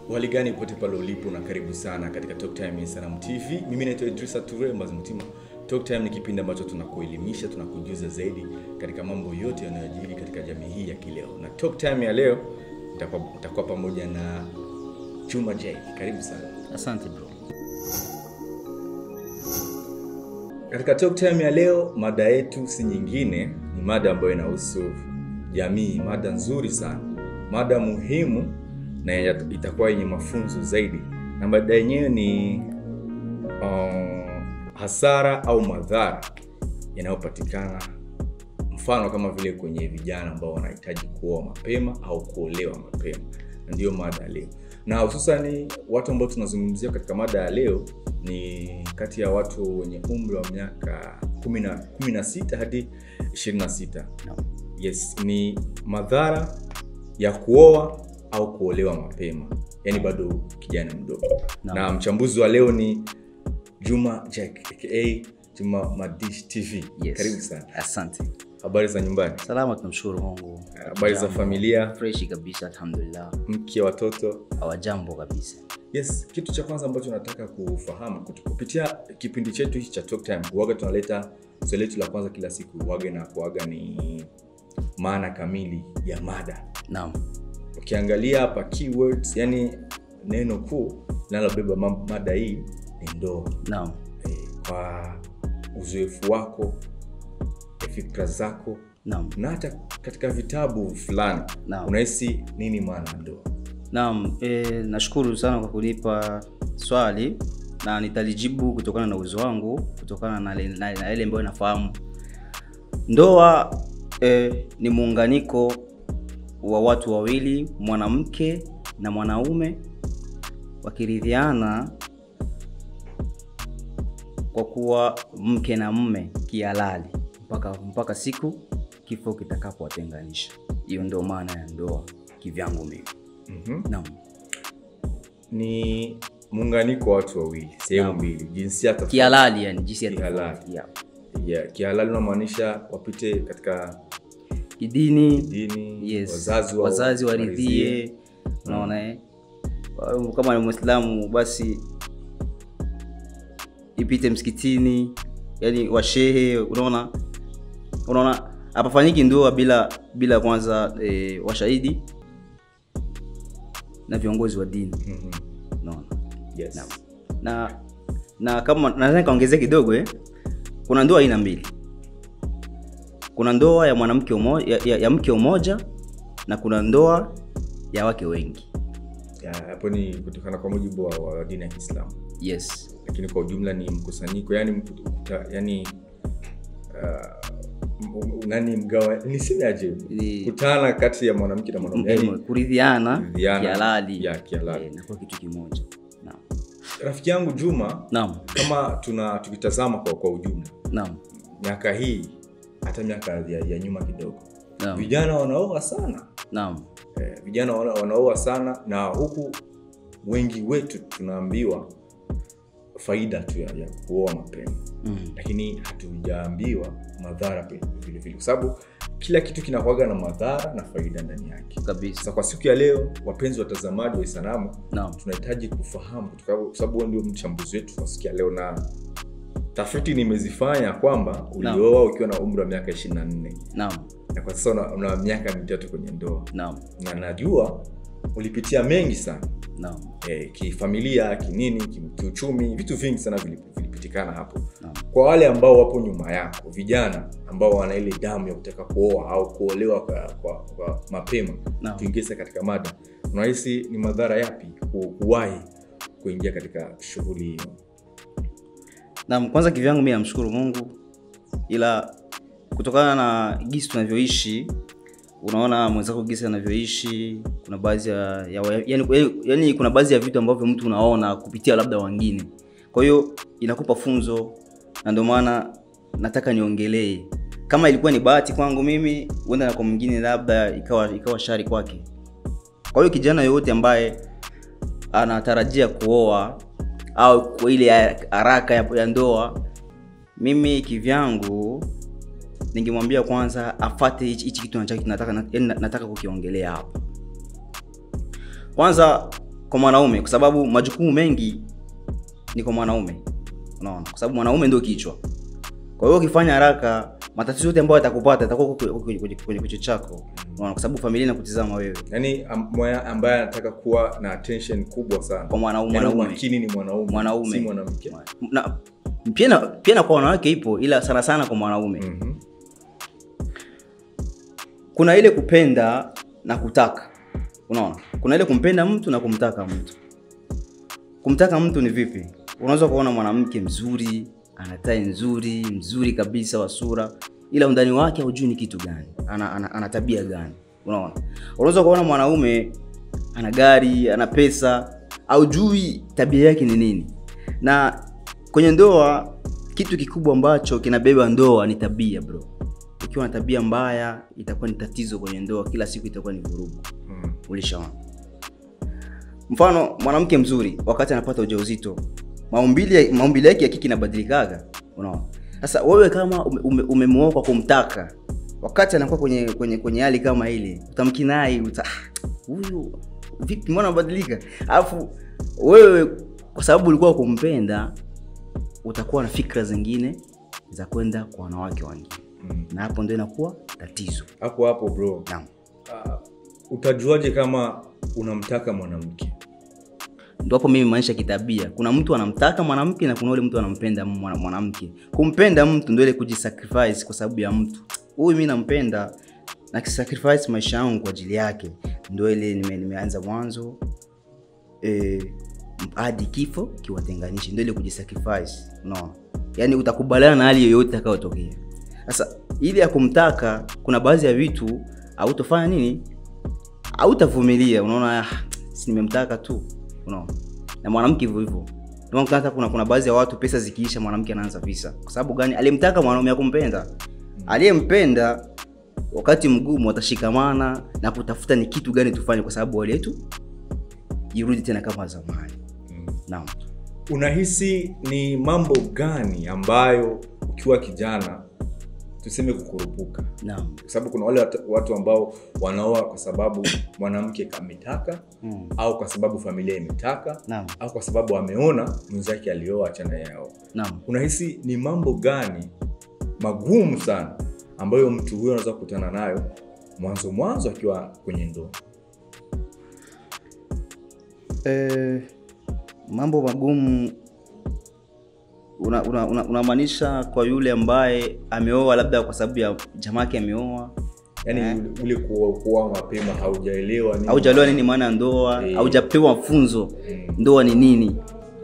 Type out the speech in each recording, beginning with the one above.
Hali gani pote pale ulipo na karibu sana katika Talk Time ya Sanam TV. Mimi naitwa Idrisa Ture Mbazi Mtima. Talk Time ni kipindi ambacho tunakuelimisha, tunakujuza zaidi katika mambo yote yanayojiri katika jamii hii ya kileo. Na Talk Time ya leo nitakuwa nitakuwa pamoja na Juma J. Karibu sana. Asante bro. Katika Talk Time ya leo, mada yetu si nyingine, ni mada ambayo inahusu jamii, mada nzuri sana, mada muhimu na ya- itakuwa yenye mafunzo zaidi, na mada yenyewe ni um, hasara au madhara yanayopatikana, mfano kama vile kwenye vijana ambao wanahitaji kuoa mapema au kuolewa mapema, na ndiyo mada ya leo, na hususani watu ambao tunazungumzia katika mada ya leo ni kati ya watu wenye umri wa miaka 10 16 hadi 26 Naam. yes ni madhara ya kuoa au kuolewa mapema yaani bado kijana mdogo Naam. na mchambuzi wa leo ni juma jack aka juma madish tv Yes. karibu sana Asante. habari za nyumbani Salama, tunamshukuru Mungu. habari za Jambo. familia Freshi kabisa, alhamdulillah. mke watoto Hawajambo kabisa. yes kitu cha kwanza ambacho nataka kufahamu kutu- kupitia kipindi chetu hichi cha Talk Time huwaga tunaleta swali letu la kwanza kila siku huwaga na kuaga ni maana kamili ya mada Naam. ukiangalia hapa keywords yani neno kuu linalobeba ma- mada hii ni ndoa Naam. e, kwa uzoefu wako e, fikra zako Naam. na hata katika vitabu fulani Naam. unahisi nini maana ya ndoa Naam, e, nashukuru sana kwa kunipa swali na nitalijibu kutokana na uwezo wangu, kutokana na le- na na yale ambayo nafahamu. Ndoa e, ni muunganiko wa watu wawili, mwanamke na mwanaume wakiridhiana kwa kuwa mke na mme kihalali mpaka mpaka siku kifo kitakapowatenganisha. Hiyo ndio maana ya ndoa kivyangu mimi. mm-hmm. Naam. ni muunganiko wa watu wawili sehemu Naam. mbili jinsia tofauti. kihalali yani jinsi ya Kihalali. tofauti, yeah. yeah, kihalali unamaanisha wapite katika kidini dini yes. wazazi, wa- wazazi waridhie. waridhie unaona eh? Kwa- kama ni mwislamu basi ipite msikitini yani washehe unaona unaona hapafanyiki ndoa bila bila kwanza e, washahidi na viongozi wa dini Mhm. unaona yes. Naam. na na kama naweza nikaongezea kidogo eh? kuna ndoa aina mbili kuna ndoa ya mwanamke umoja, ya, ya, ya mke umoja na kuna ndoa ya wake wengi Ya, hapo ni kutokana kwa mujibu wa, wa dini ya kiislamu yes lakini kwa ujumla ni mkusanyiko yani, mkuta, yani uh, m- nani mgawa nisemeaje Ni- kutana kati ya mwanamke na mwanaume M- yani, kuridhiana kuridhiana, kihalali ya kihalali. eh, na kwa kitu kimoja naam rafiki yangu juma naam kama tuna tukitazama kwa, kwa ujumla naam miaka hii hata miaka ya, ya nyuma kidogo naam vijana wanaoa sana naam eh, vijana wana- wanaoa sana na huku wengi wetu tunaambiwa faida tu ya, ya kuoa mapema mm. lakini hatujaambiwa madhara pia vile vile kwa sababu kila kitu kinakuaga na madhara na faida ndani yake kabisa sasa kwa siku ya leo wapenzi watazamaji wa isanamu naam tunahitaji kufahamu kutoka- kwa sababu wewe ndio mchambuzi wetu kwa siku ya leo na tafiti nimezifanya kwamba ulioa ukiwa na umri wa miaka 24 naam na kwa sasa una, una miaka mitatu kwenye ndoa naam na najua ulipitia mengi sana naam e, kifamilia kinini ki- kiuchumi vitu vingi sana vili- vilipitikana hapo naam kwa wale ambao wapo nyuma yako vijana ambao wana ile damu ya kutaka kuoa au kuolewa kwa, kwa, kwa mapema Naam. tuingie sasa katika mada unahisi ni madhara yapi ku- kuwahi kuingia katika shughuli hiyo Naam, kwanza kivyangu mi namshukuru Mungu, ila kutokana na gisi tunavyoishi, unaona mwenzako gisi anavyoishi, kuna baadhi ya, ya yani, yani kuna baadhi ya vitu ambavyo mtu unaona kupitia labda wengine, kwa hiyo inakupa funzo, na ndio maana nataka niongelee kama ilikuwa ni bahati kwangu mimi, huenda na kwa mwingine labda ikawa ikawa shari kwake. Kwa hiyo kijana yoyote ambaye anatarajia kuoa au kwa ile ya- haraka ya, ya ndoa mimi kivyangu ningemwambia kwanza afate hichi hichi kitu nataka, nataka, nataka, nataka kukiongelea hapa kwanza kwa mwanaume kwa sababu majukumu mengi ni kwa mwanaume unaona kwa sababu mwanaume ndio kichwa kwa hiyo ukifanya haraka matatizo yote ambayo yatakupata yatakuwa kwenye- kwenye kwenye- kwenye kichwa chako unaona kwa sababu familia inakutizama wewe yaani am- mwa- ambaye anataka kuwa na attention kubwa sana Kwa mwanaume- Yaani mwanaume. umakini ni mwanaume Mwanaume. si mwanamke na pia na, pia na kwa wanawake ipo ila sana sana kwa mwanaume Mhm. kuna ile kupenda na kutaka unaona kuna ile kumpenda mtu na kumtaka mtu kumtaka mtu ni vipi unaweza kuona mwanamke mzuri ana tai nzuri mzuri kabisa wa sura ila undani wake haujui ni kitu gani ana, ana, ana tabia gani unaona unaweza kuona mwanaume ana gari ana pesa haujui tabia yake ni nini na kwenye ndoa kitu kikubwa ambacho kinabeba ndoa ni tabia bro ukiwa na tabia mbaya itakuwa ni tatizo kwenye ndoa kila siku itakuwa ni vurugu Mm. ulishaona mfano mwanamke mzuri wakati anapata ujauzito maumbile maumbile yake ya kiki inabadilikaga unaona sasa wewe kama ume- ume- umemuoa kwa kumtaka wakati anakuwa kwenye kwenye kwenye hali kama ile utamkinai uta "Ah, huyu vipi mbona anabadilika alafu wewe kwa sababu ulikuwa kumpenda utakuwa na fikra zingine za kwenda kwa wanawake wengine Mm. na hapo ndio inakuwa tatizo hapo hapo bro naam uh, utajuaje kama unamtaka mwanamke ndo hapo mimi maanisha kitabia kuna mtu anamtaka mwanamke na kuna ule mtu anampenda mwana- mwanamke kumpenda mtu ndo ile kujisacrifice kwa sababu ya mtu huyu mi nampenda na kisacrifice maisha yangu kwa ajili yake ndo ile nime, nimeanza mwanzo eh, hadi kifo kiwatenganishi ndo ile kujisacrifice unaona yaani utakubaliana na hali yoyote itakayotokea sasa ili ya kumtaka kuna baadhi ya vitu hautofanya nini hautavumilia unaona ah, si nimemtaka tu unaona na mwanamke hivyo hivyo Ndio maana hata kuna kuna baadhi ya watu pesa zikiisha mwanamke anaanza visa kwa sababu gani alimtaka mwanaume akumpenda aliyempenda wakati mgumu watashikamana na kutafuta ni kitu gani tufanye kwa sababu wale yetu irudi tena kama zamani mm. naam unahisi ni mambo gani ambayo ukiwa kijana tuseme kukurupuka naam kwa sababu kuna wale watu- watu ambao wanaoa kwa sababu mwanamke ametaka mm. au kwa sababu familia imetaka naam au kwa sababu ameona mwenzake alioa achana yao naam unahisi ni mambo gani magumu sana ambayo mtu huyo anaweza kukutana nayo mwanzo mwanzo akiwa kwenye ndoa Eh, mambo magumu unamaanisha una, una, unamaanisha kwa yule ambaye ameoa labda kwa sababu ya jamake ameoa yaani Eh. ule- ule kuoa kuoa mapema haujaelewa nini- haujaliwa nini maana ya ndoa Eh. haujapewa mafunzo Mm. ndoa ni nini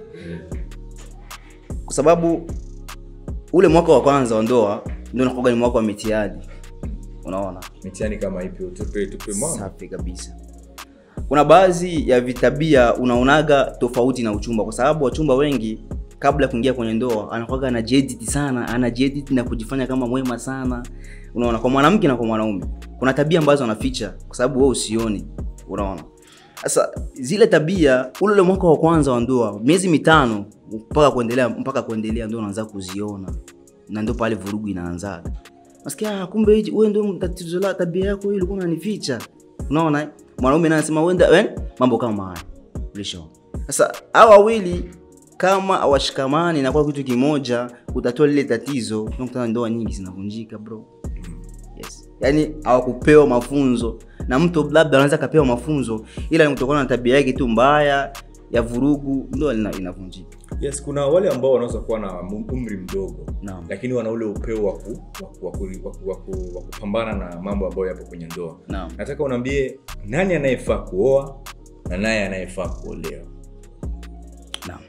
kwa sababu ule mwaka wa kwanza wa ndoa ndio nakuga ni mwaka wa mitihani unaona mitihani kama ipi tupe tupe mama safi kabisa kuna baadhi ya vitabia unaonaga tofauti na uchumba kwa sababu wachumba wengi kabla ya kuingia kwenye ndoa anakuwaga anajiedit sana anajiedit na kujifanya kama mwema sana unaona kwa mwanamke na kwa mwanaume kuna tabia ambazo anaficha kwa sababu wewe usioni unaona sasa zile tabia ule ule mwaka wa kwanza wa ndoa miezi mitano mpaka kuendelea mpaka kuendelea ndio unaanza kuziona na ndio pale vurugu inaanzaga nasikia "Ah, kumbe hichi- wewe ndio tatizo la tabia yako hii ulikuwa unanificha unaona eh? mwanaume naye anasema wenda eh? mambo kama haya ulishaona sasa hao wawili kama hawashikamani na kwa kitu kimoja kutatua lile tatizo unakutana ndoa nyingi zinavunjika bro yes yaani hawakupewa mafunzo na mtu labda anaweza akapewa mafunzo ila ni kutokana na tabia yake tu mbaya ya vurugu ndoa lina- inavunjika yes kuna wale ambao wanaweza kuwa na mu- umri mdogo naam lakini wana ule upeo wa ku- wa ku- wa ku- wa ku- wa ku- wa kupambana na mambo ambayo yapo kwenye ndoa naam nataka unaambie nani anayefaa kuoa na naye anayefaa kuolewa Naam.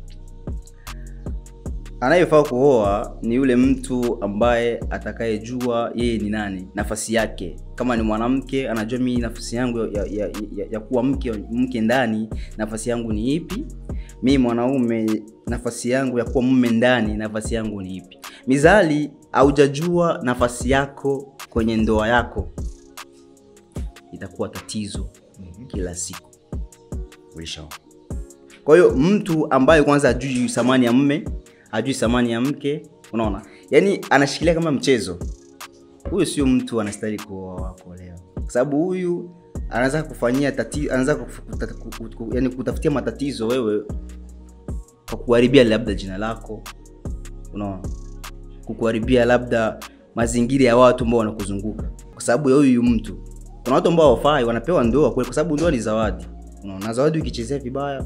Anayefaa kuoa ni yule mtu ambaye atakayejua yeye ni nani, nafasi yake. Kama ni mwanamke, anajua mimi nafasi yangu ya, ya, ya, ya kuwa mke mke ndani, nafasi yangu ni ipi? Mimi mwanaume, nafasi yangu ya kuwa mume ndani, nafasi yangu ni ipi? Mizali, haujajua nafasi yako kwenye ndoa yako, itakuwa tatizo kila siku. Ulishaona? kwa hiyo mtu ambaye kwanza ajui thamani ya mme ajui thamani ya mke unaona yaani anashikilia kama mchezo huyu sio mtu anastahili kuoa kuolewa kwa sababu huyu anaweza kufanyia tati, anaweza kuf- kuta- ku- ku- yani kutafutia matatizo wewe kwa kuharibia labda jina lako unaona kukuharibia labda mazingira ya watu ambao wanakuzunguka kwa sababu ya huyu mtu kuna watu ambao hawafai wanapewa ndoa kweli kwa sababu ndoa ni zawadi unaona na zawadi ukichezea vibaya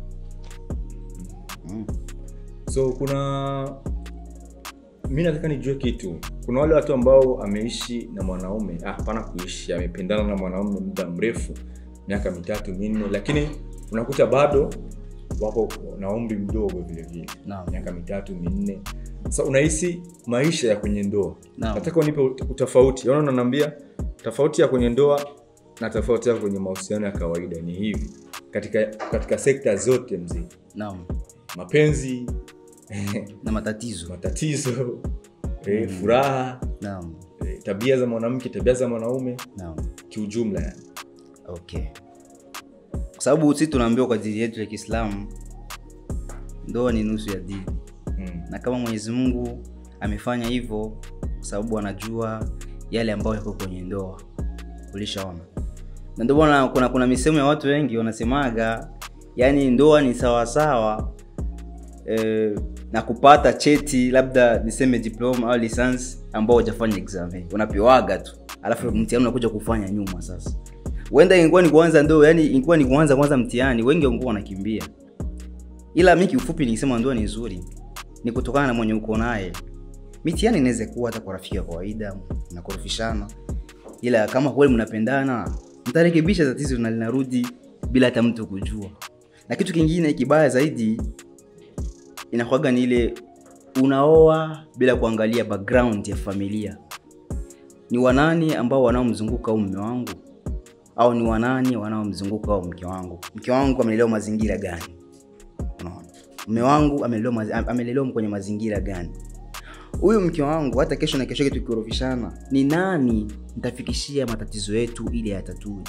mm. so kuna mi nataka nijue kitu kuna wale watu ambao ameishi na mwanaume ah, hapana kuishi amependana na mwanaume muda mrefu miaka mitatu minne lakini unakuta bado wako na umri mdogo vile vile Naam. miaka mitatu minne sasa unahisi maisha ya kwenye ndoa Naam. nataka unipe ut- utofauti Yaani unaniambia tofauti ya kwenye ndoa na tofauti ya kwenye mahusiano ya kawaida ni hivi katika katika sekta zote mzima naam mapenzi na matatizo matatizo eh, furaha naam eh, tabia za mwanamke tabia za mwanaume naam kiujumla yani okay kwa sababu sisi tunaambiwa kwa dini yetu ya kiislamu ndoa ni nusu ya dini mm. na kama mwenyezi mungu amefanya hivyo kwa sababu anajua yale ambayo yako kwenye ndoa ulishaona na ndio maana kuna, kuna misemo ya watu wengi wanasemaga yani ndoa ni sawasawa eh, na kupata cheti labda niseme diploma au lisansi ambao hujafanya exam unapewaga tu alafu mtihani unakuja kufanya nyuma sasa huenda ingekuwa ni kuanza ndo yani ingekuwa ni kuanza kwanza mtihani wengi wangekuwa wanakimbia ila mi kiufupi nikisema ndoa ni nzuri ni kutokana na mwenye uko naye mitihani inaweza kuwa hata kwa rafiki ya kawaida mnakorofishana ila kama kweli mnapendana mtarekebisha tatizo na linarudi bila hata mtu kujua na kitu kingine kibaya zaidi inakuwaga ni ile unaoa bila kuangalia background ya familia ni wanani ambao wanaomzunguka au mme wangu au ni wanani wanaomzunguka au mke wangu mke wangu amelelewa mazingira gani unaona mme wangu amelelewa mazi- amelelewa kwenye mazingira gani huyu mke wangu hata kesho na kesho yetu tukiorofishana ni nani nitafikishia matatizo yetu ili yatatue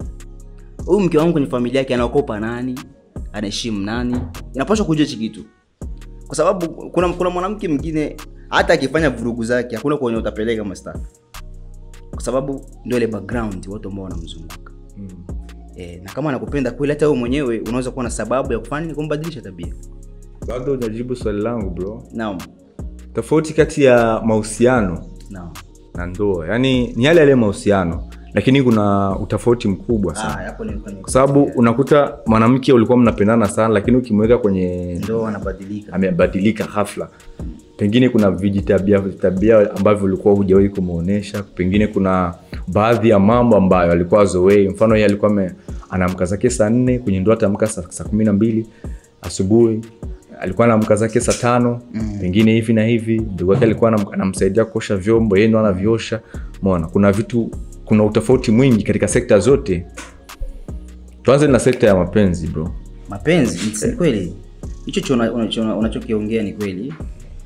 huyu mke wangu kwenye familia yake anaokopa nani anaheshimu nani inapaswa kujua hichi kitu kwa sababu kuna, kuna mwanamke mwingine hata akifanya vurugu zake hakuna kwenye utapeleka mastaka kwa sababu ndio ile background watu ambao wanamzunguka Mm. e, na kama anakupenda kweli hata wewe mwenyewe unaweza kuwa na sababu ya kufanya ni kumbadilisha tabia bado hujajibu swali langu bro naam tofauti kati ya mahusiano naam na ndoa yaani ni yale yale mahusiano lakini kuna utofauti mkubwa Ah, sana hapo ni kwenye kwa sababu unakuta mwanamke ulikuwa mnapendana sana lakini ukimweka kwenye ndoa anabadilika amebadilika ghafla pengine kuna vijitabia tabia ambavyo ulikuwa hujawahi kumwonyesha pengine kuna baadhi ya mambo ambayo alikuwa azoei mfano yeye alikuwa ame- anaamka zake saa nne kwenye ndoa ataamka saa, saa kumi na mbili asubuhi alikuwa anaamka zake saa tano mm. pengine hivi na hivi ndugu yake alikuwa anam- anamsaidia kuosha vyombo yeye ndo anaviosha mona kuna vitu kuna utofauti mwingi katika sekta zote tuanze na sekta ya mapenzi bro mapenzi ni kweli hicho cho una- unacho- unachokiongea ni kweli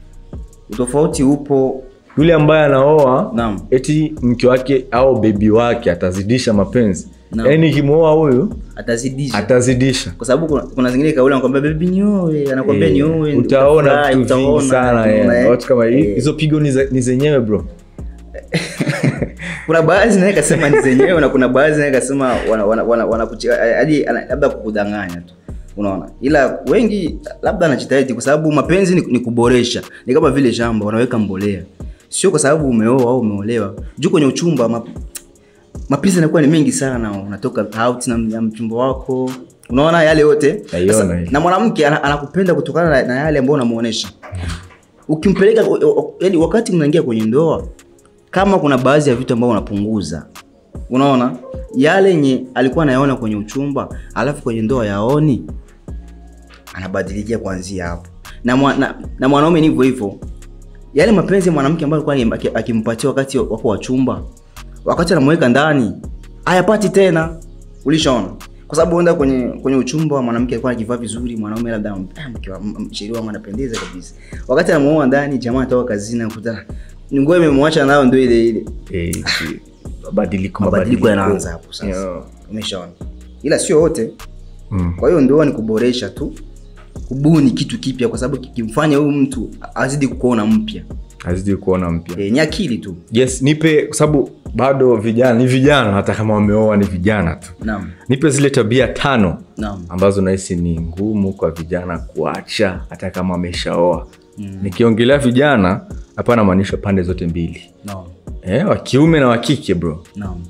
utofauti upo yule ambaye anaoa Naam. eti mke wake au bebi wake atazidisha mapenzi Naam. yaani nikimwoa huyu atazidisha atazidisha kwa sababu kuna, kuna zingine kauli anakwambia bebi nioe anakwambia Eh, nioe utaona utafurahi, vitu vingi utaona, sana utaona, eh. eh. watu kama hi- Eh, hizo pigo ni za- ni zenyewe bro kuna baadhi naye kasema ni zenyewe na kuna baadhi naye kasema wana, wana, wana, wana kuchi- hadi ana- labda kukudanganya tu unaona ila wengi labda anajitahidi kwa sababu mapenzi ni, ni kuboresha ni kama vile shamba wanaweka mbolea sio kwa sababu umeoa au umeolewa juu kwenye uchumba map, mapenzi yanakuwa ni mengi sana unatoka out na, na mchumba wako unaona yale yote Naiona Sasa, hii. na mwanamke ana- anakupenda kutokana na, na yale ambayo unamuonesha ukimpeleka yani wakati mnaingia kwenye ndoa kama kuna baadhi ya vitu ambavyo unapunguza unaona yale yenye alikuwa anayaona kwenye uchumba alafu kwenye ndoa yaoni anabadilikia kuanzia hapo na, mwa, na, na mwanaume ni hivyo hivyo yale mapenzi ya mwanamke ambayo alikuwa aki- akimpatia wakati wako wa chumba wakati anamweka ndani hayapati tena ulishaona kwa sababu uenda kwenye kwenye uchumba mwanamke alikuwa anajivaa vizuri mwanaume labda ah, mke wa- m- m- mshauri wangu anapendeza kabisa wakati anamuoa ndani jamaa atoka kazini nakuta nguo imemwacha nayo ndio ile ile Eh, mabadiliko mabadiliko yanaanza hapo sasa Yeah. umeshaona ila sio wote Mm. kwa hiyo ndoa ni kuboresha tu kubuni kitu kipya kwa sababu kikimfanya huyu mtu azidi kukuona mpya azidi kuona mpya e, ni akili tu yes nipe kwa sababu bado vijana ni vijana hata kama wameoa ni vijana tu naam nipe zile tabia tano naam ambazo nahisi ni ngumu kwa vijana kuacha hata kama ameshaoa mm. nikiongelea vijana hapana maanisha pande zote mbili naam eh, wa kiume na wa kike bro naam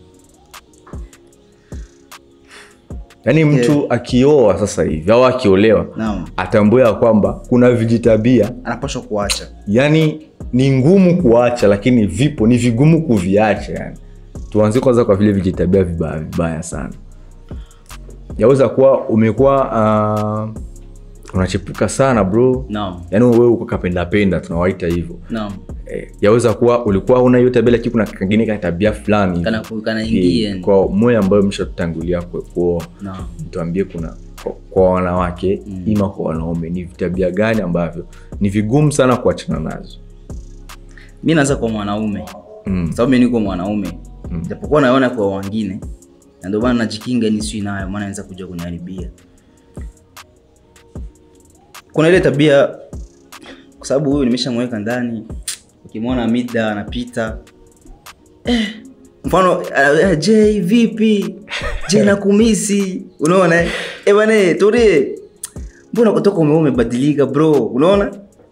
yaani mtu akioa sasa hivi au akiolewa naam atambue ya kwamba kuna vijitabia anapaswa kuacha yani ni ngumu kuacha lakini vipo ni vigumu kuviacha yani tuanzie kwanza kwa vile vijitabia vibaya vibaya sana yaweza kuwa umekuwa uh, unachepuka sana bro naam yaani wewe uko kapendapenda tunawaita hivyo naam eh, yaweza kuwa ulikuwa una hiyo tabia lakini kuna kangine ka tabia fulani kana kanaingia eh, kwa moyo ambayo mshatutangulia ku- kuoa naam tuambie kuna kwa, kwa wanawake mm. ima kwa wanaume ni tabia gani ambavyo ni vigumu sana kuachana nazo mi naanza kwa mwanaume mm. sababu mi niko mwanaume japokuwa naona kwa wengine na ndio maana najikinga niswi nayo maana naweza kuja kuniharibia kuna ile tabia kwa sababu huyu nimeshamweka ndani ukimwona mida anapita eh, mfano uh, j vipi j nakumisi unaona eh Eh, bwana eh, tulie mbona kutoka umeua umebadilika bro unaona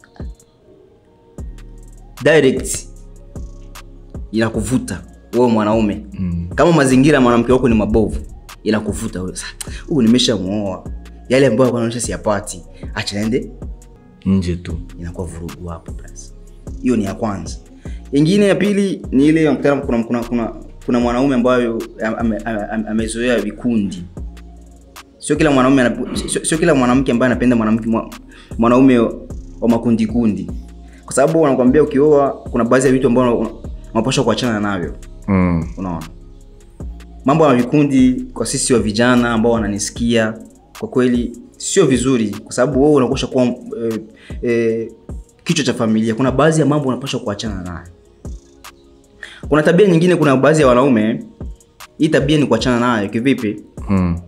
direct inakuvuta wewe mwanaume Mm. kama mazingira ya mwanamke wako ni mabovu inakuvuta wewe Sa, huyu nimeshamuoa yale ambayo anaonyesha siyapati acha naende nje tu inakuwa vurugu hapo basi hiyo ni ya kwanza ingine ya pili ni ile unakutana kuna, kuna, kuna, kuna mwanaume ambayo ame- ame- ame- amezoea vikundi sio kila mwanaume anap- sio, sio kila mwanamke ambaye anapenda mwanamke mwa- mwanaume wa makundi kundi kwa sababu wanakwambia ukioa kuna baadhi ya vitu ambavyo unapaswa kuachana navyo mm. unaona mambo ya vikundi kwa sisi wa vijana ambao wananisikia kwa kweli sio vizuri kwa sababu wewe unakosha kuwa e, e, kichwa cha familia kuna baadhi ya mambo unapaswa kuachana nayo kuna tabia nyingine kuna baadhi ya wanaume hii tabia ni kuachana nayo kivipi Mm.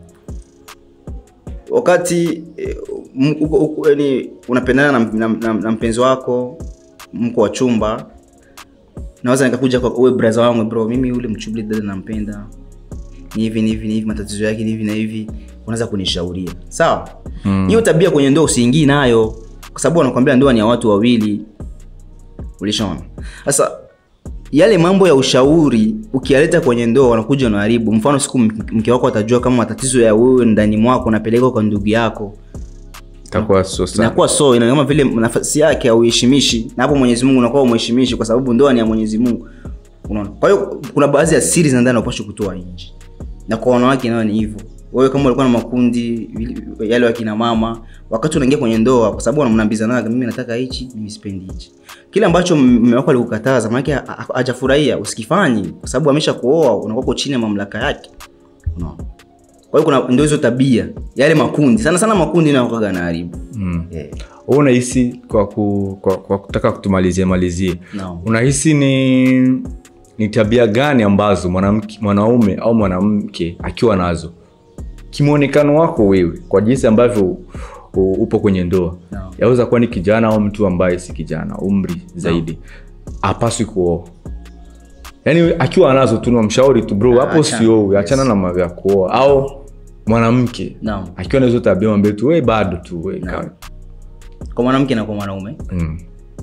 wakati eh, m- uko- uko- yaani unapendana na, na, na, na mpenzi wako mko wa chumba naweza nikakuja kwa uwe braza wangu bro mimi ule mchubli dada nampenda ni hivi ni hivi ni hivi matatizo yake ni hivi na hivi unaweza kunishauria sawa hiyo tabia kwenye ndoa usiingii nayo kwa sababu wanakwambia ndoa ni ya watu wawili ulishaona sasa yale mambo ya ushauri ukiyaleta kwenye ndoa wanakuja wanaharibu mfano siku m- mke wako atajua kama matatizo ya wewe ndani mwako unapeleka kwa ndugu yako itakuwa so sana inakuwa so ina kama vile nafasi yake auheshimishi na hapo mwenyezi mungu unakuwa umheshimishi kwa sababu ndoa ni ya mwenyezi mungu unaona kwa hiyo kuna baadhi ya siri za ndani unapaswa kutoa nje na kwa wanawake nayo ni hivyo wewe kama ulikuwa na makundi vile- yale wakina mama wakati unaingia kwenye ndoa kwa sababu mnaambizanaga mimi nataka hichi mimi sipendi hichi kile ambacho mume wako alikukataza maanake ha- ha- hajafurahia usikifanyi kwa sababu amesha kuoa unakuwa uko chini ya mamlaka yake unaona kwa hiyo kuna ndio hizo tabia yale makundi sana sana makundi naokaga na haribu mm. yeah. Wewe unahisi kwa, ku, kwa, kwa kutaka kutumalizie malizie Naam. unahisi ni ni tabia gani ambazo mwanamke mwanaume au mwanamke akiwa nazo kimwonekano wako wewe kwa jinsi ambavyo u- upo kwenye ndoa Naam. yaweza kuwa ni kijana au mtu ambaye si kijana umri zaidi apaswi kuoa yaani akiwa anazo tu namshauri tu bro hapo Achana. sio achana na mambo ya kuoa au mwanamke Naam. akiwa na hizo tabia mwambie tu we bado tu we Naam. kwa mwanamke na kwa mwanaume mm.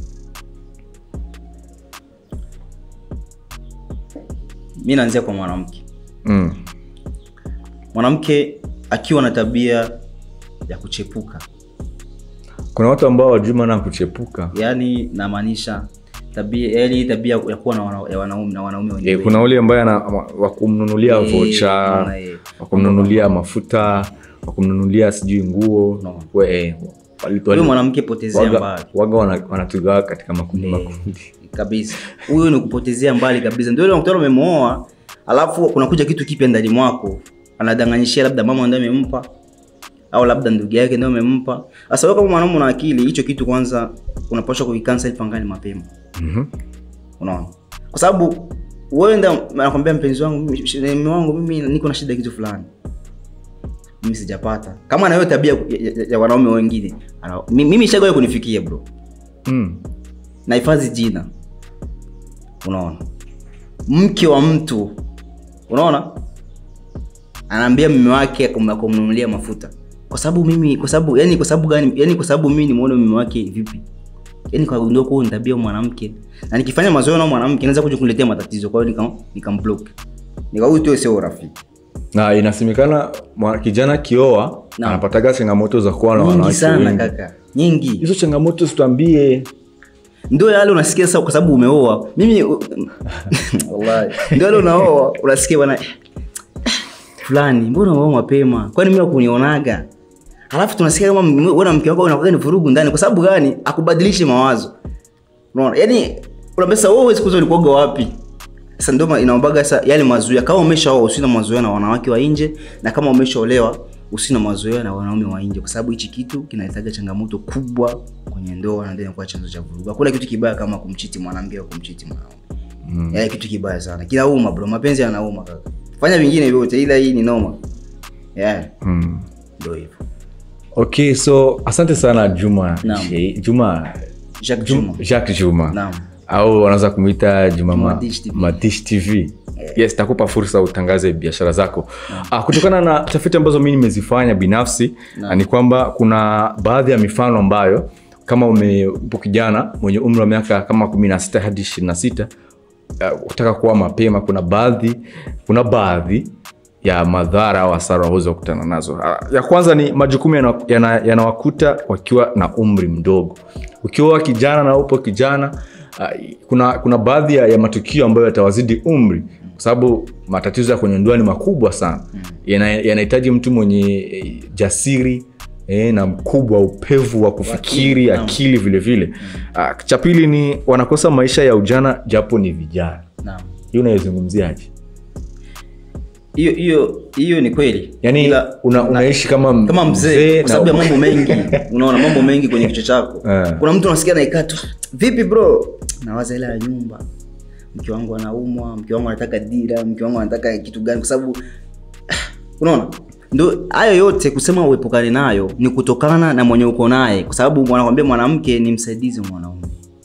mi naanzia kwa mwanamke Mm. mwanamke akiwa na tabia ya kuchepuka kuna watu ambao wajui maana ya kuchepuka yaani namaanisha tabia yani hii tabia ya kuwa na wana- ya wanaume na wanaume e, wenyewe kuna ule ambaye ana- wa kumnunulia Eh, vocha unaona, eh. wa kumnunulia mafuta wa kumnunulia sijui nguo No. We, eh, wali- huyo wali- mwanamke potezea waga, mbali waga wana- wanatugawa katika makundi Eh. makundi kabisa huyo ni kupotezea mbali kabisa ndio ile unakutana umemwoa alafu kunakuja kitu kipya ndani mwako anadanganyishia labda mama ndio amempa au labda ndugu yake ndio amempa sasa wewe kama mwanaume una akili hicho kitu kwanza unapaswa kuikansel pangani mapema Mhm. unaona kwa sababu wewe ndio anakwambia mpenzi wangu mimi- sh- mume wangu mimi niko na shida ya kitu fulani mimi sijapata kama na hiyo tabia ya, ya, ya wanaume wengine ana- mi- mimi shagawe kunifikia bro Mm. nahifadhi jina unaona mke wa mtu unaona anaambia mume wake kum- kumnunulia mafuta kwa sababu mimi kwa sababu yani kwa sababu gani yani kwa sababu mimi nimuone mume wake vipi yani kagundua kuwa ni tabia ya mwanamke na nikifanya mazoea na mwanamke naweza kuja kuniletea matatizo kwa hiyo nikam nikamblock nikahuyu tu sio urafiki na inasemekana mwa- kijana kioa Naam. anapataga changamoto za kuwa na nyingi wanawake sana wengi. kaka nyingi hizo changamoto situambie ndio yale unasikia sasa kwa sababu umeoa mimi wallahi ndio yale unaoa unasikia bwana eh, fulani mbona umeoa mapema kwani mimi wakunionaga alafu tunasikia kama m- wewe na mke wako unakuwa ni vurugu ndani kwa sababu gani akubadilishe mawazo unaona yani unaambia sasa wewe siku zote ulikuwaga wapi sasa ndio ma- inaombaga sasa yale mazoea kama umeshaoa usina mazoea na wanawake wa nje na kama umeshaolewa usina mazoea na wanaume wa nje kwa sababu hichi kitu kinaletaga changamoto kubwa kwenye ndoa na ndio inakuwa chanzo cha vurugu hakuna kitu kibaya kama kumchiti mwanamke au kumchiti mwanaume mm. yaani kitu kibaya sana kinauma bro mapenzi yanauma kaka fanya vingine vyote ila hii ni noma yeah mm. ndio hivyo okay so asante sana juma Naam. Shei- juma Jacques Juma jacques juma Naam. au wanaweza kumwita juma Ma- Madish TV. madish tv yes takupa fursa utangaze biashara zako ah, kutokana na tafiti ambazo mi nimezifanya binafsi Naam. ni kwamba kuna baadhi ya mifano ambayo kama ume- upo kijana mwenye umri wa miaka kama kumi na sita hadi ishirini na sita uh, kutaka kuwa mapema kuna baadhi kuna baadhi ya madhara au hasara waweza kukutana nazo Ah, ya kwanza ni majukumu yanawakuta yana, yanawakuta wakiwa na umri mdogo ukiwa kijana na upo kijana uh, kuna kuna baadhi ya, ya matukio ambayo yatawazidi umri kwa sababu matatizo ya kwenye ndoa ni makubwa sana Yana- yanahitaji mtu mwenye eh, jasiri eh, na mkubwa upevu wa kufikiri Naam. akili vile vile Ah, cha pili ni wanakosa maisha ya ujana japo ni vijana naam hiyo unaizungumziaje hiyo hiyo hiyo ni kweli yaani Ila- una, unaishi kama, m- kama mzee kwa na- sababu ya mambo mengi unaona mambo mengi kwenye kichwa chako Eh. kuna mtu unasikia naikaa tu vipi bro nawaza hela ya nyumba mke wangu anaumwa mke wangu anataka dira mke wangu anataka kitu gani kwa sababu unaona ndo hayo yote kusema uepukane nayo ni kutokana na mwenye uko naye kwa sababu wanakwambia mwanamke ni msaidizi wa mwanaume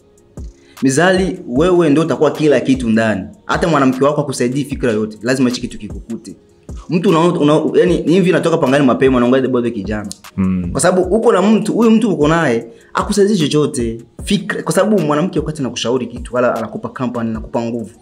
mizali wewe ndo utakuwa kila kitu ndani hata mwanamke wako akusaidii fikra yote lazima hichi kitu kikukute mtu una, una, yani ni hivi natoka pangani mapema naongaa bado kijana Mm. kwa sababu uko na mtu huyu mtu uko naye akusaidii chochote fikra kwa sababu mwanamke wakati anakushauri kitu wala anakupa company anakupa nguvu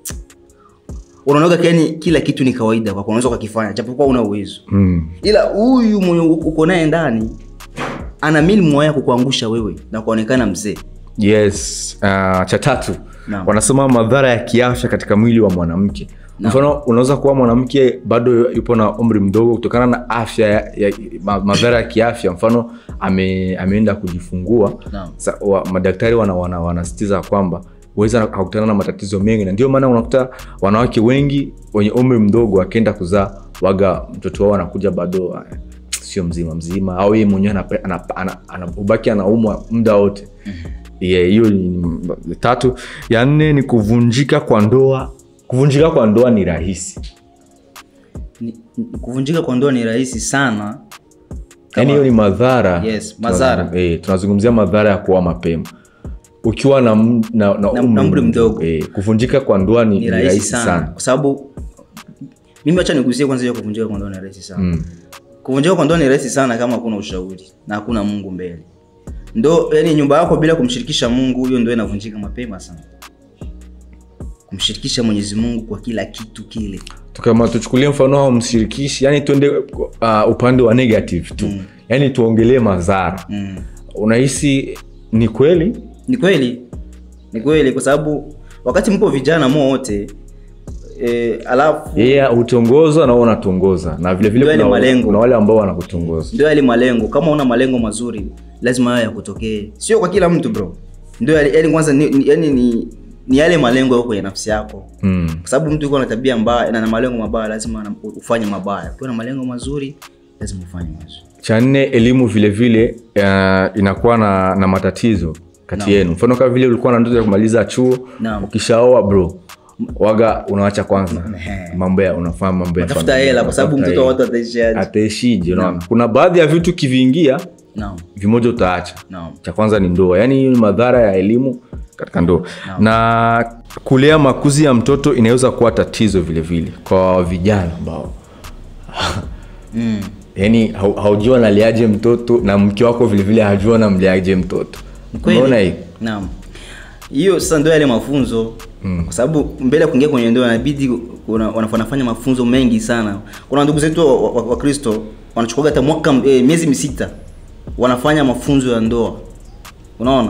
unaonaga yani kila kitu ni kawaida kwako unaweza ukakifanya japokuwa una uwezo Mm. ila huyu mwenye uko naye ndani ana mili moya kukuangusha wewe na kuonekana mzee yes uh, cha tatu Naam. wanasema madhara ya kiafya katika mwili wa mwanamke mfano unaweza kuwa mwanamke bado yupo na umri mdogo kutokana na afya ya, ya, ma, madhara ya kiafya mfano ame, ameenda kujifungua Naam. Sa, wa, madaktari wanasitiza wana, wanasisitiza kwamba huweza akakutana na matatizo mengi na ndio maana unakuta wanawake wengi wenye umri mdogo akienda kuzaa waga mtoto wao anakuja bado ah, sio mzima mzima au yeye mwenyewe anape- ana- ana- ana- ubaki anaumwa muda wote Yeah, hiyo ni tatu ya nne ni kuvunjika kwa ndoa kuvunjika kwa ndoa ni rahisi ni, ni- kuvunjika kwa ndoa ni rahisi sana yaani hiyo ni madhara Yes, madhara. Tunazungum- eh, tunazungumzia madhara ya kuoa mapema ukiwa na, m- na, na, Na- na umri mdogo. eh, kuvunjika kwa ndoa ni, ni rahisi sana, kwa sababu mimi wacha nigusie kwanza hiyo kuvunjika kwa ndoa ni rahisi sana Mm. kuvunjika kwa ndoa ni rahisi sana kama hakuna ushauri na hakuna mungu mbele ndo yani nyumba yako bila kumshirikisha mungu hiyo ndo inavunjika mapema sana kumshirikisha mwenyezi mungu kwa kila kitu kile kama tuchukulie mfano au mshirikishi yani tuende uh, upande wa negative tu mm. yani tuongelee madhara mm. unahisi ni kweli ni kweli ni kweli kwa sababu wakati mpo vijana mo wote e, alafu yeye hutongozwa na wewe unatongoza na vile vile Ndio yale kuna, malengo. kuna wale ambao wanakutongoza ndio yale malengo kama una malengo mazuri lazima hayo yakutokee sio kwa kila mtu bro ndio yale yani kwanza ni, ni, yani ni, ni yale malengo yako kwenye nafsi yako mm. kwa sababu mtu uko na tabia mbaya na na malengo mabaya lazima ana- ufanye mabaya ukiwa na malengo mazuri lazima ufanye mazuri cha nne elimu vile vile uh, inakuwa na, na matatizo kati Naam. yenu mfano kama vile ulikuwa na ndoto ya kumaliza chuo Naam. ukishaoa bro waga unawacha kwanza Ehe. mambo ya unafanya mambo ya tafuta familia, hela kwa sababu unatafuta mtoto wa hela. watu ataishiaje ataishije unaona kuna baadhi ya vitu kiviingia naam vimoja utaacha naam cha kwanza ni ndoa yaani hiyo ni madhara ya elimu katika ndoa na kulea makuzi ya mtoto inaweza kuwa tatizo vile vile kwa vijana ambao mm. yaani hau- haujua naliaje mtoto na mke wako vile vile hajua namliaje mtoto Kweli. umeona hii naam hiyo sasa ndio yale mafunzo mm. kwa sababu mbele ya kuingia kwenye ndoa inabidi una- wana- wanafanya mafunzo mengi sana kuna ndugu zetu wa- wa- wakristo wa wanachukuaga hata mwaka e, miezi misita wanafanya mafunzo ya ndoa unaona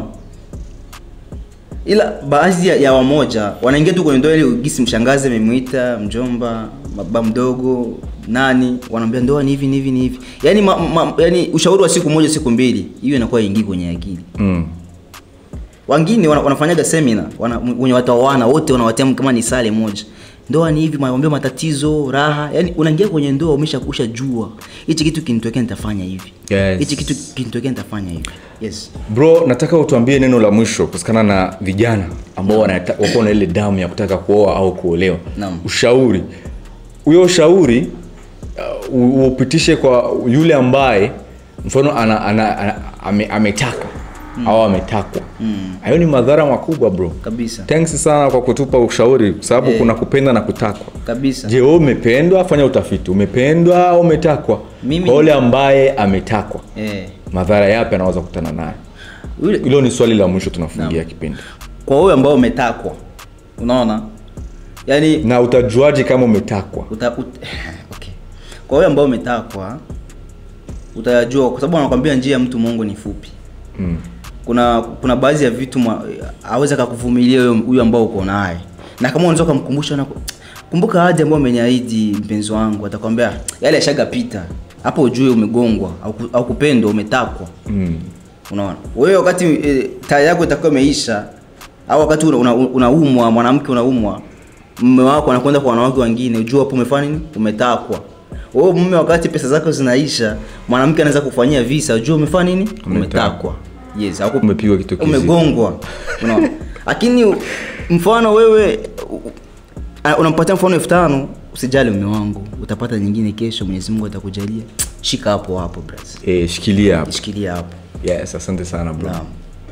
ila baadhi ya, ya wamoja wanaingia tu kwenye ndoa ili gisi mshangazi amemwita mjomba baba mdogo nani wanaambia ndoa ni hivi ni hivi ni hivi yani, ma, ma, yani ushauri wa siku moja siku mbili hiyo inakuwa ingii kwenye akili mm. wengine wana, wanafanyaga semina wana, wenye wataoana wote wanawatia kama ni sale moja ndoa ni hivi maombeo matatizo raha yani unaingia kwenye ndoa umesha jua hichi kitu kinitokea nitafanya hivi Yes. hichi kitu kinitokea nitafanya hivi yes bro nataka utuambie neno la mwisho kuhusikana na vijana ambao wanata- wako na ile damu ya kutaka kuoa au kuolewa Naam. ushauri huyo ushauri uh, u- upitishe kwa yule ambaye mfano ana, ana, ana, ame, ametaka mm. au ametakwa hayo ni madhara makubwa bro kabisa thanks sana kwa kutupa ushauri kwa sababu Eh. kuna kupenda na kutakwa kabisa je wewe umependwa fanya utafiti umependwa au umetakwa Mimi- kwa yule ambaye ametakwa eh. madhara yapi anaweza kukutana nayo Yule- hilo ni swali la mwisho tunafungia kipindi kwa wewe ambao umetakwa unaona yani na utajuaje kama umetakwa uta, ut, okay. kwa wewe ambao umetakwa utayajua kwa sababu wanakwambia njia ya mtu mungu ni fupi mm. kuna kuna baadhi ya vitu mwa- aweza akakuvumilia huyo- huyo ambao uko naye na kama unaweza ukamkumbusha na kumbuka ahadi ambayo umeniahidi mpenzi wangu atakwambia yale yashagapita hapo ujue umegongwa au ku- au kupendwa umetakwa Mm. unaona wewe wakati e, taa yako itakuwa imeisha au wakati unaumwa una, una unaumwa, mwanamke unaumwa mume wako anakwenda kwa wanawake wengine ujua hapo umefanya nini umetakwa wewe mume wakati pesa zako zinaisha mwanamke anaweza kufanyia visa ujua umefanya nini umetakwa yes au umepigwa kitu kizito. umegongwa unaona lakini mfano wewe u- a- unampatia mfano elfu tano usijali mume wangu utapata nyingine kesho mwenyezi mungu atakujalia shika hapo hapo bras Eh, shikilia hapo shikilia hapo yes asante sana bro naam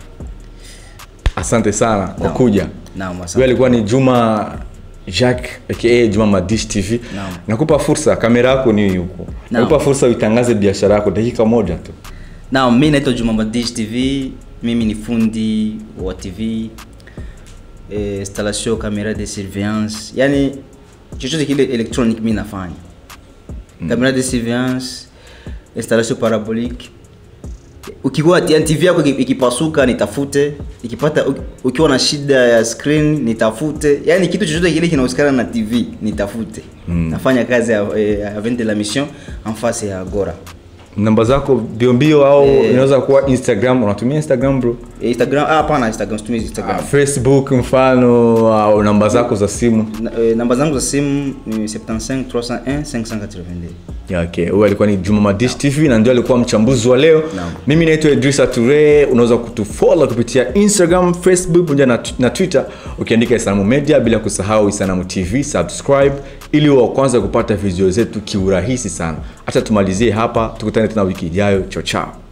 asante sana kwa Naam. kuja naam huyo asante alikuwa ni juma jacques aka juma madish tv Naam. nakupa fursa kamera yako ni huko Naam. nakupa fursa uitangaze biashara yako dakika moja tu naam mi naitwa juma madish tv mimi ni fundi wa tv eh, installation camera de surveillance yani chochote kile electronic mi nafanya camera de surveillance installation parabolique ukiwa yani tv yako iki- ikipasuka nitafute ikipata uki- ukiwa na shida ya screen nitafute yani kitu chochote kile kinahusikana na tv nitafute mm. nafanya kazi ya, eh, ya vente la mission en face ya agora namba zako biombio au Eh. inaweza kuwa instagram unatumia instagram bro Eh, instagram ah, hapana instagram situmii instagram Ah, facebook mfano au namba zako za simu Na- eh, namba zangu za simu ni 75 301 582 Ya, okay huyu alikuwa ni juma madish tv na ndio alikuwa mchambuzi wa leo Naam. mimi naitwa idrisa ture unaweza kutufollow kupitia instagram facebook pamoja na, na twitter ukiandika isanamu media bila kusahau isanamu tv subscribe ili wa kwanza kupata video zetu kiurahisi sana hata tumalizie hapa tukutane tena wiki ijayo chao chao